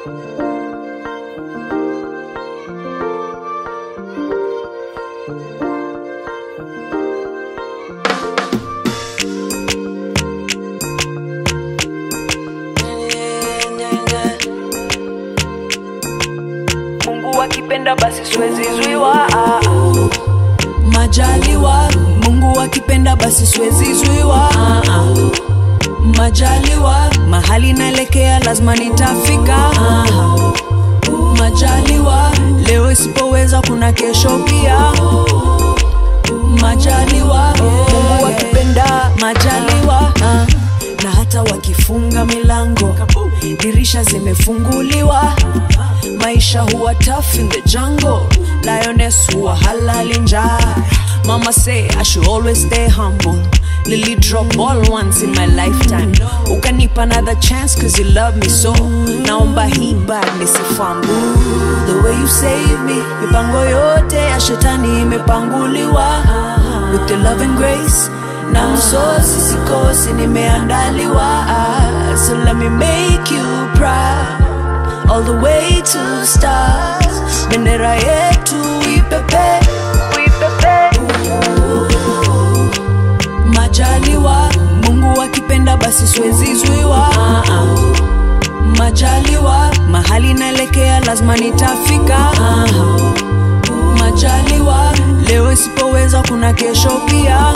Mungu akipenda basi siwezi zuiwa ah, ah. majaliwa mungu akipenda basi siwezi zuiwa ah, ah. majaliwa mahali naelekea lazima nitafika ah, ah. majaliwa leo isipoweza kuna kesho pia majaliwa mungu akipenda majaliwa ah. na hata wakifunga milango dirisha zimefunguliwa maisha huwa tough in the jungle lioness huwa halali njaa mama say i should always stay humble lily drop all once in my lifetime ukanipa another chance cause you love me so naomba hii bad nisifambu the way you save me mipango yote ya shetani imepanguliwa with your love and grace na msosi sikosi nimeandaliwa so let me make you proud all the way to stars bendera yetu ipepe ipepe majaliwa mungu akipenda basi siwezi zuiwa ah, ah. majaliwa mahali naelekea lazima nitafika ah, ah. majaliwa leo isipoweza kuna kesho pia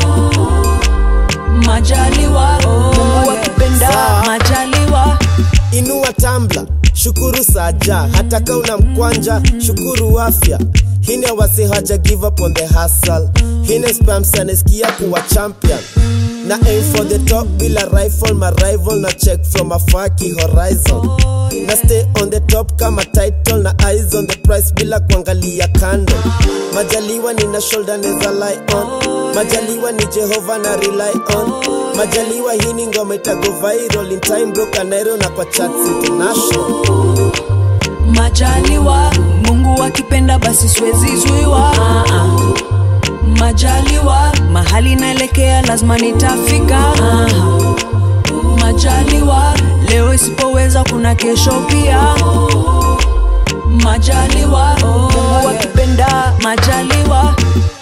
majaliwa mungu akipenda Sawa. majaliwa inua tambla shukuru saja hata ka una mkwanja shukuru afya hine wasi haja give up on the hustle hine spams anasikia kuwa champion na aim for the top bila rifle my rival na check from a faki horizon na stay on the top kama title na eyes on the price bila kuangalia kando majaliwa nina shoulder neza lie on majaliwa ni jehova na rely on majaliwa hii ni ngoma itago viral in time bro kanairo na kwa chats international majaliwa mungu akipenda basi siwezi zuiwa ah, ah. majaliwa mahali naelekea lazima nitafika ah, ah. majaliwa leo isipoweza kuna kesho pia majaliwa mungu akipenda majaliwa